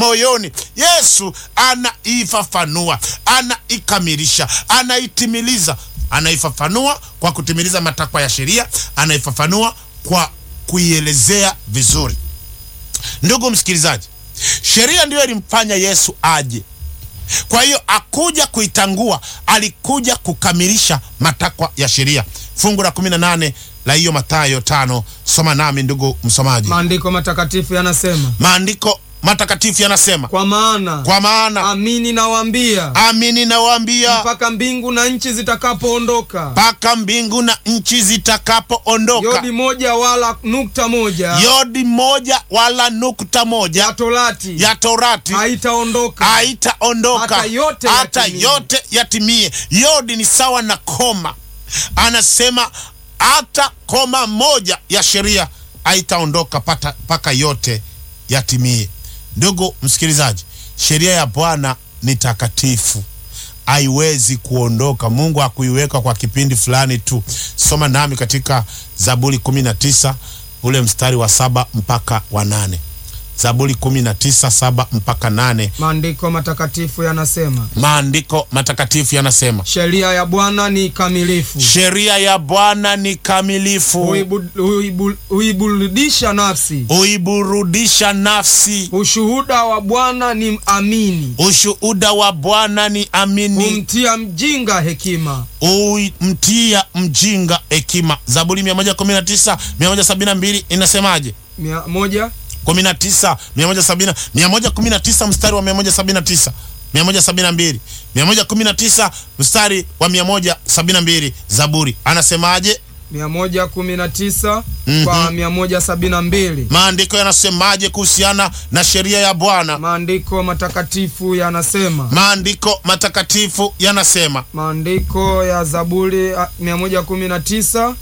moyoni. Yesu anaifafanua, anaikamilisha, anaitimiliza. Anaifafanua kwa kutimiliza matakwa ya sheria, anaifafanua kwa kuielezea vizuri. Ndugu msikilizaji, sheria ndiyo ilimfanya Yesu aje. Kwa hiyo akuja kuitangua, alikuja kukamilisha matakwa ya sheria. Fungu la 18 la hiyo Mathayo tano, soma nami ndugu msomaji. Maandiko matakatifu yanasema, Maandiko matakatifu yanasema, kwa maana kwa maana amini nawaambia, amini nawaambia, mpaka mbingu na nchi zitakapoondoka, mpaka mbingu na nchi zitakapoondoka, yodi moja wala nukta moja yodi moja wala nukta ya moja torati ya Torati haitaondoka haitaondoka Hata yote hata yatimie. yote yatimie. Yodi ni sawa na koma, anasema hata koma moja ya sheria haitaondoka pata- mpaka yote yatimie. Ndugu msikilizaji, sheria ya Bwana ni takatifu, haiwezi kuondoka. Mungu hakuiweka kwa kipindi fulani tu. Soma nami katika Zaburi 19 ule mstari wa saba mpaka wa nane. Zaburi 19 saba mpaka nane. Maandiko matakatifu yanasema, Maandiko matakatifu yanasema sheria ya Bwana ni kamilifu, sheria ya Bwana ni kamilifu, huibu- huibu- huiburudisha nafsi. huiburudisha nafsi. Ushuhuda wa Bwana ni amini, Ushuhuda wa Bwana ni amini, humtia mjinga hekima. umtia mjinga hekima. Zaburi 119 172 inasemaje? Mia moja 19 170 119 mstari wa 179 172 119 mstari wa 172 Zaburi anasemaje? mia moja kumi na tisa Mhm. kwa mia moja sabini na mbili Maandiko yanasemaje kuhusiana na sheria ya Bwana? Maandiko matakatifu yanasema, Maandiko matakatifu yanasema maandiko ya Zaburi ah, mia moja kumi na tisa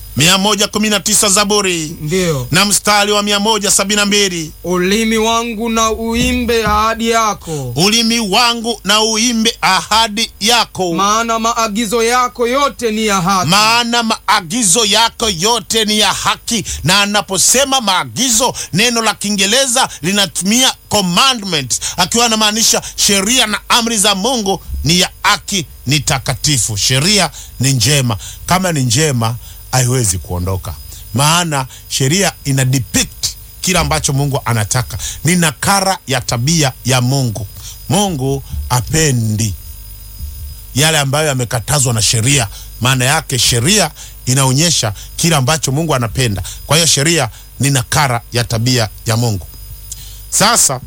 119 Zaburi ndiyo na mstari wa 172 ulimi wangu na uimbe ahadi yako, ulimi wangu na uimbe ahadi yako, maana maagizo yako yote ni ya haki. maana maagizo yako yote ni ya haki. Na anaposema maagizo, neno la Kiingereza linatumia commandment, akiwa anamaanisha sheria na amri za Mungu ni ya haki, ni takatifu. Sheria ni njema, kama ni njema haiwezi kuondoka, maana sheria ina depict kile ambacho Mungu anataka, ni nakara ya tabia ya Mungu. Mungu apendi yale ambayo yamekatazwa na sheria. Maana yake sheria inaonyesha kile ambacho Mungu anapenda. Kwa hiyo sheria ni nakara ya tabia ya Mungu. Sasa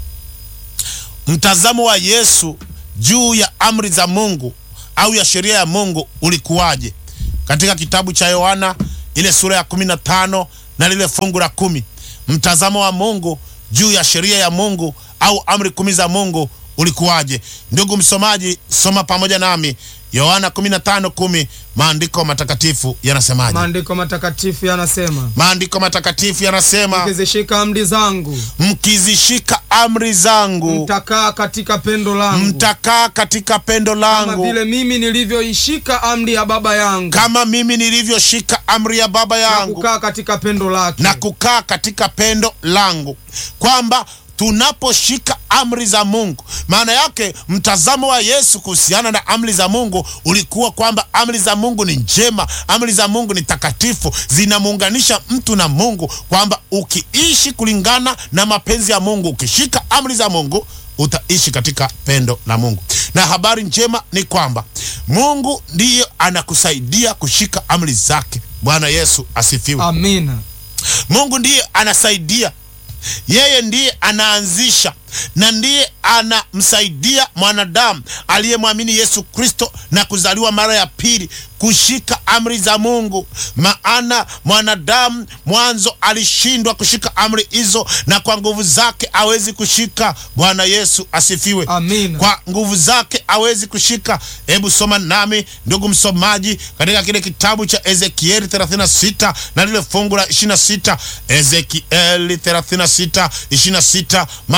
mtazamo wa Yesu juu ya amri za Mungu au ya sheria ya Mungu ulikuwaje? Katika kitabu cha Yohana ile sura ya kumi na tano na lile fungu la kumi mtazamo wa Mungu juu ya sheria ya Mungu au amri kumi za Mungu ulikuwaje? Ndugu msomaji, soma pamoja nami Yohana 15:10. Maandiko matakatifu yanasemaje? Maandiko matakatifu yanasema, Maandiko matakatifu yanasema, mkizishika amri zangu mkizishika amri zangu mtakaa katika pendo langu, mtakaa katika pendo kama langu vile mimi nilivyoishika amri ya Baba yangu kama mimi nilivyoshika amri ya Baba na yangu kukaa katika pendo lake. na kukaa katika pendo langu, kwamba tunaposhika amri za Mungu, maana yake mtazamo wa Yesu kuhusiana na amri za Mungu ulikuwa kwamba amri za Mungu ni njema, amri za Mungu ni takatifu, zinamuunganisha mtu na Mungu, kwamba ukiishi kulingana na mapenzi ya Mungu, ukishika amri za Mungu utaishi katika pendo la Mungu. Na habari njema ni kwamba Mungu ndiye anakusaidia kushika amri zake. Bwana Yesu asifiwe. Amina. Mungu ndiye anasaidia, yeye ndiye anaanzisha na ndiye anamsaidia mwanadamu aliyemwamini Yesu Kristo na kuzaliwa mara ya pili kushika amri za Mungu. Maana mwanadamu mwanzo alishindwa kushika amri hizo, na kwa nguvu zake hawezi kushika. Bwana Yesu asifiwe. Amina. Kwa nguvu zake hawezi kushika. Hebu soma nami ndugu msomaji, katika kile kitabu cha Ezekieli 36 na lile fungu la 26. Ezekieli 36 26, maandiko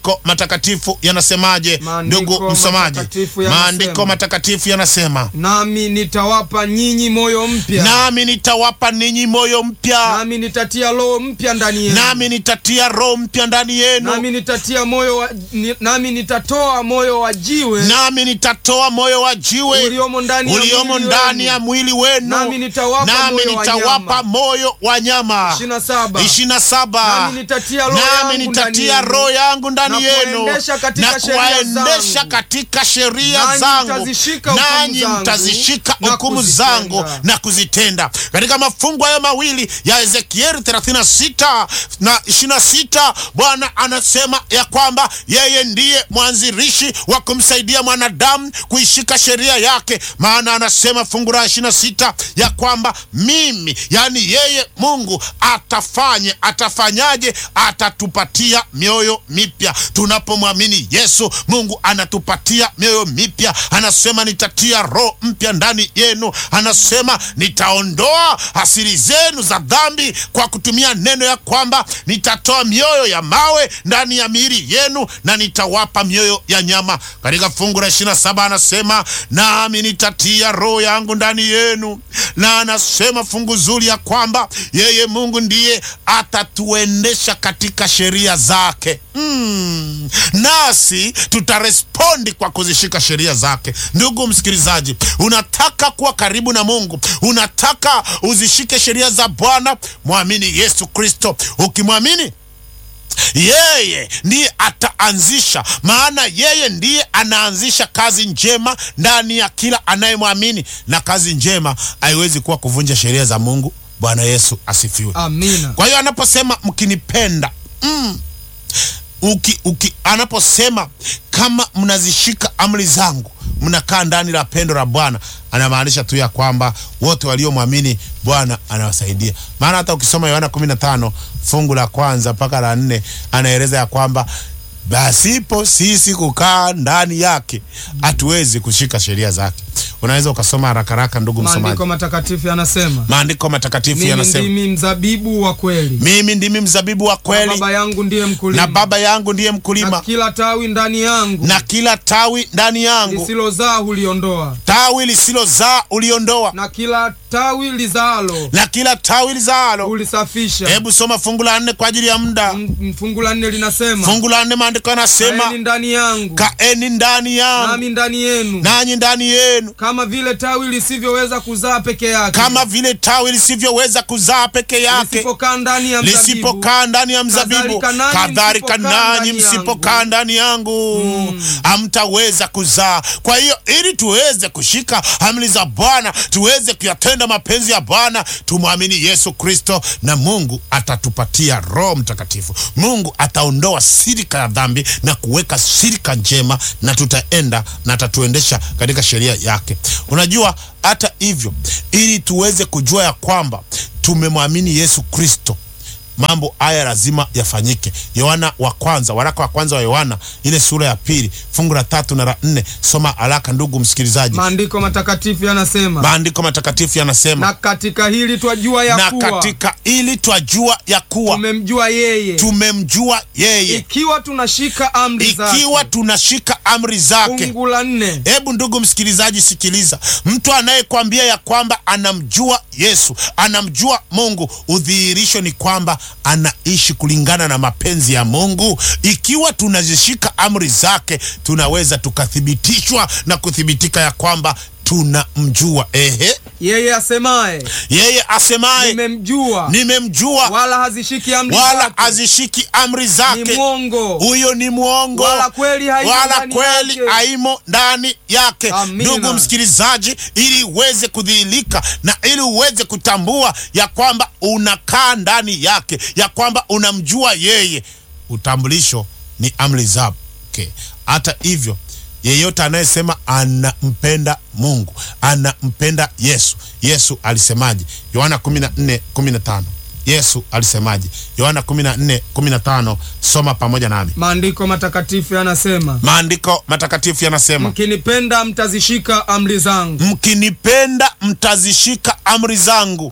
maandiko matakatifu yanasemaje? Maandiko Ndugu msomaji, matakatifu yanasema. maandiko matakatifu yanasema nami nitawapa nyinyi moyo mpya nami nitawapa ninyi moyo mpya, nami nitatia roho mpya ndani yenu nami nitatia roho mpya ndani yenu, nami nitatia moyo wa, ni, nami nitatoa moyo wa jiwe nami nitatoa moyo wa jiwe uliomo ndani ya uliomo mwili ndani wenu. ya mwili wenu, Nami nitawapa nami moyo wa nitawapa nyama. moyo wa nyama. ishirini na saba ishirini na saba Nami nitatia roho nami yangu nitatia ndani yenu. roho yangu ndani Na yenu kuwaendesha katika na sheria kuwaendesha zangu. katika sheria Nanyi zangu, mtazishika hukumu nanyi zangu mtazishika na hukumu kuzitenda. zangu na kuzitenda. Katika mafungu hayo mawili ya Ezekieli 36 na 26, Bwana anasema ya kwamba yeye ndiye mwanzilishi wa kumsaidia mwanadamu kuishika sheria yake, maana anasema fungu la 26 ya kwamba mimi, yani yeye Mungu atafanye, atafanyaje? Atatupatia mioyo mipya tunapomwamini Yesu. Mungu anatupatia mioyo mipya, anasema nitatia roho mpya ndani yenu, anasema nitaondoa hasiri zenu za dhambi kwa kutumia neno ya kwamba nitatoa mioyo ya mawe ndani ya miili yenu na nitawapa mioyo ya nyama. Katika fungu la 27 anasema nami nitatia roho yangu ndani yenu, na anasema fungu zuri ya kwamba yeye Mungu ndiye atatuendesha katika sheria zake. Mm. Nasi tutarespondi kwa kuzishika sheria zake. Ndugu msikilizaji, unataka kuwa karibu na Mungu, unataka uzishike sheria za Bwana, mwamini Yesu Kristo. Ukimwamini yeye ndiye ataanzisha, maana yeye ndiye anaanzisha kazi njema ndani ya kila anayemwamini, na kazi njema haiwezi kuwa kuvunja sheria za Mungu. Bwana Yesu asifiwe. amina Kwa hiyo anaposema mkinipenda, mm, uki, uki, anaposema kama mnazishika amri zangu mnakaa ndani la pendo la Bwana, anamaanisha tu ya kwamba wote waliomwamini Bwana anawasaidia. Maana hata ukisoma Yohana 15 fungu la kwanza mpaka la nne anaeleza ya kwamba basipo sisi kukaa ndani yake hatuwezi kushika sheria zake. Unaweza ukasoma haraka haraka, ndugu msomaji. maandiko matakatifu yanasema Maandiko matakatifu mimi yanasema ndimi mzabibu wa kweli mimi ndimi mzabibu wa na kweli baba yangu ndiye mkulima na baba yangu ndiye na mkulima, kila tawi ndani yangu na kila tawi ndani yangu, lisilozaa huliondoa tawi lisilozaa uliondoa, na kila tawi lizaalo na kila tawi lizaalo. hulisafisha Hebu soma fungu la nne kwa ajili ya muda. M- fungu la nne linasema Fungu la nne maandiko yanasema kaeni ndani yangu kaeni ndani yangu nami ndani yenu nanyi ndani yenu, kama vile tawi lisivyoweza kuzaa peke yake kama vile tawi lisivyoweza kuzaa peke yake lisipokaa ndani ya mzabibu lisipokaa ndani ya mzabibu, Kadhalika nanyi kadhalika msipokaa nanyi ndani msipokaa yangu. ndani yangu hamtaweza kuzaa. Kwa hiyo ili tuweze kushika amri za Bwana, tuweze kuyatenda mapenzi ya Bwana, tumwamini Yesu Kristo, na Mungu atatupatia Roho Mtakatifu. Mungu ataondoa sirika ya dhambi na kuweka sirika njema, na tutaenda na atatuendesha katika sheria yake. Unajua, hata hivyo, ili tuweze kujua ya kwamba tumemwamini Yesu Kristo mambo haya lazima yafanyike. Yohana wa kwanza, waraka wa kwanza wa Yohana ile sura ya pili fungu la tatu na la nne. Soma haraka ndugu msikilizaji, maandiko matakatifu yanasema maandiko matakatifu yanasema na katika hili twajua ya na kuwa katika ili twajua ya kuwa tumemjua yeye tumemjua yeye ikiwa tunashika amri ikiwa zake tunashika amri zake. fungu la nne Hebu ndugu msikilizaji, sikiliza. Mtu anayekwambia ya kwamba anamjua Yesu, anamjua Mungu, udhihirisho ni kwamba anaishi kulingana na mapenzi ya Mungu. Ikiwa tunazishika amri zake, tunaweza tukathibitishwa na kuthibitika ya kwamba tunamjua. Ehe, yeye asemaye yeye asemaye nimemjua nimemjua, wala hazishiki amri wala zake azishiki amri ni zake, mwongo huyo ni mwongo wala kweli haimo wala ndani kweli yake. haimo ndani yake. Amina. Ndugu msikilizaji, ili uweze kudhihirika na ili uweze kutambua ya kwamba unakaa ndani yake, ya kwamba unamjua yeye, utambulisho ni amri zake. Hata hivyo yeyote anayesema anampenda Mungu anampenda Yesu, Yesu alisemaje? Yohana 14 15. Yesu alisemaje? Yohana 14 15. Soma pamoja nami. maandiko matakatifu yanasema Maandiko matakatifu yanasema, mkinipenda mtazishika amri zangu mkinipenda mtazishika amri zangu.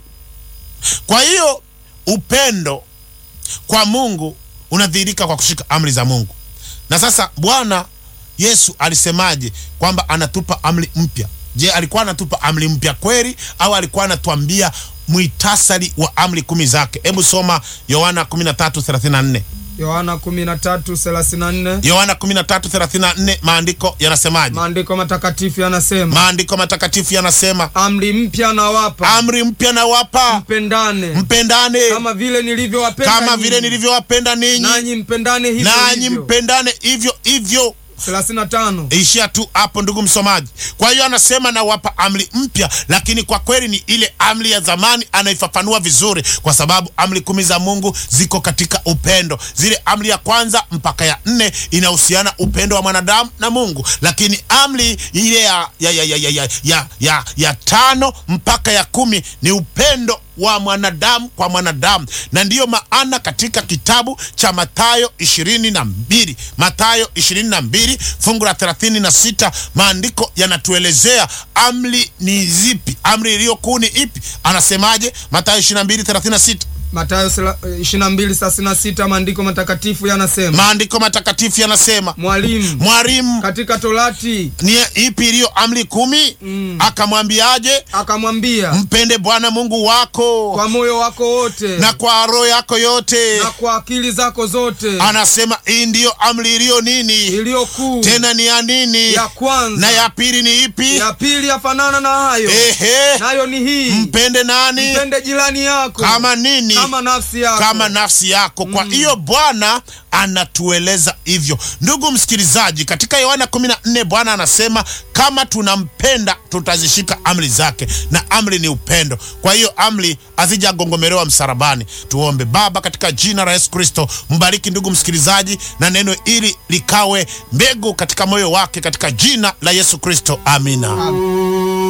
Kwa hiyo upendo kwa Mungu unadhihirika kwa kushika amri za Mungu. Na sasa Bwana Yesu alisemaje kwamba anatupa amri mpya? Je, alikuwa anatupa amri mpya kweli au alikuwa anatuambia mwitasari wa amri kumi zake? Hebu soma Yohana 13:34. Yohana 13:34 Yohana 13:34, maandiko yanasemaje? maandiko matakatifu yanasema, Maandiko matakatifu yanasema, amri mpya nawapa, amri mpya nawapa, mpendane mpendane kama vile nilivyowapenda kama nyinyi. vile nilivyowapenda ninyi, nanyi mpendane hivyo nanyi hivyo. mpendane hivyo hivyo. 35 Ishia tu hapo, ndugu msomaji. Kwa hiyo anasema nawapa amri mpya, lakini kwa kweli ni ile amri ya zamani, anaifafanua vizuri, kwa sababu amri kumi za Mungu ziko katika upendo. Zile amri ya kwanza mpaka ya nne inahusiana upendo wa mwanadamu na Mungu, lakini amri ile ya, ya, ya, ya, ya, ya, ya, ya, ya tano mpaka ya kumi ni upendo wa mwanadamu kwa mwanadamu, na ndiyo maana katika kitabu cha Mathayo ishirini na mbili Mathayo ishirini na mbili fungu la thelathini na sita maandiko yanatuelezea amri ni zipi, amri iliyo kuu ni ipi. Anasemaje? Mathayo ishirini na mbili thelathini na sita Mathayo 22:36 maandiko matakatifu yanasema, maandiko matakatifu yanasema, mwalimu mwalimu, katika Torati ni ipi iliyo amri kumi? Akamwambiaje? akamwambia, Mpende Bwana Mungu wako kwa moyo wako wote na kwa roho yako yote. na kwa akili zako zote, Anasema hii ndiyo amri iliyo nini? iliyo kuu Tena ni ya nini? ya kwanza. Na ya pili ni ipi? ya pili yafanana na hayo, Ehe, nayo ni hii, mpende nani? mpende jirani yako Kama nini? kama nafsi yako. Kama nafsi yako. Kwa hiyo Bwana anatueleza hivyo, ndugu msikilizaji. Katika Yohana 14 Bwana anasema kama tunampenda tutazishika amri zake, na amri ni upendo. Kwa hiyo amri hazijagongomelewa msalabani. Tuombe. Baba, katika jina la Yesu Kristo, mbariki ndugu msikilizaji, na neno hili likawe mbegu katika moyo wake, katika jina la Yesu Kristo, amina.